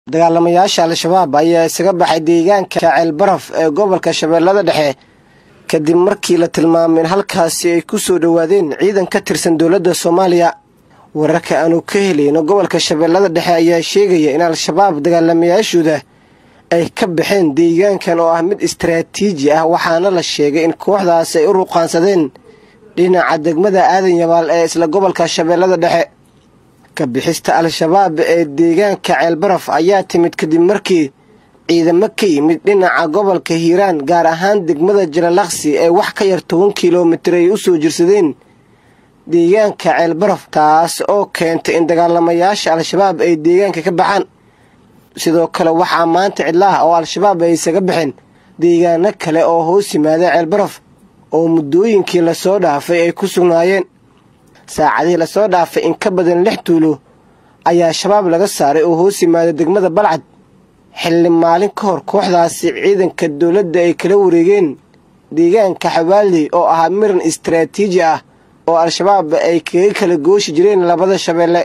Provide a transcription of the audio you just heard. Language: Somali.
dagaalamayaasha al-shabaab ayaa isaga baxay deegaanka ceelbaraf ee gobolka shabeellada dhexe kadib markii la tilmaamay in halkaasi ay ku soo dhowaadeen ciidan ka tirsan dowladda soomaaliya wararka aanu ka helayno gobolka shabeellada dhexe ayaa sheegaya in al-shabaab dagaalamayaashooda ay ka baxeen deegaankan oo ah mid istaraatiiji ah waxaana la sheegay in kooxdaas ay u ruqaansadeen dhinaca degmada aadan yabaal ee isla gobolka shabeellada dhexe ka bixista al-shabaab ee deegaanka ceelbaraf ayaa timid kadib markii ciidamo ka yimid dhinaca gobolka hiiraan gaar ahaan degmada jalalaqsi ee wax ka yar toban kilomitir ay u soo jirsadeen deegaanka ceelbaraf taas oo keentay in dagaalamayaasha al-shabaab ay deegaanka ka baxaan sidoo kale waxaa maanta cidlaah oo al-shabaab ay isaga baxeen deegaano kale oo hoos yimaada ceelbaraf oo muddooyinkii lasoo dhaafay ay ku sugnaayeen saacadihii lasoo dhaafay in ka badan lix tuulo ayaa shabaab laga saaray oo hoos yimaada degmada balcad xilli maalin ka hor kooxdaasi ciidanka dowladda ay kala wareegeen deegaanka xawaaley oo ahaa miran istaraatiiji ah oo al-shabaab ay kaga kala gooshi jireen labada shabeelle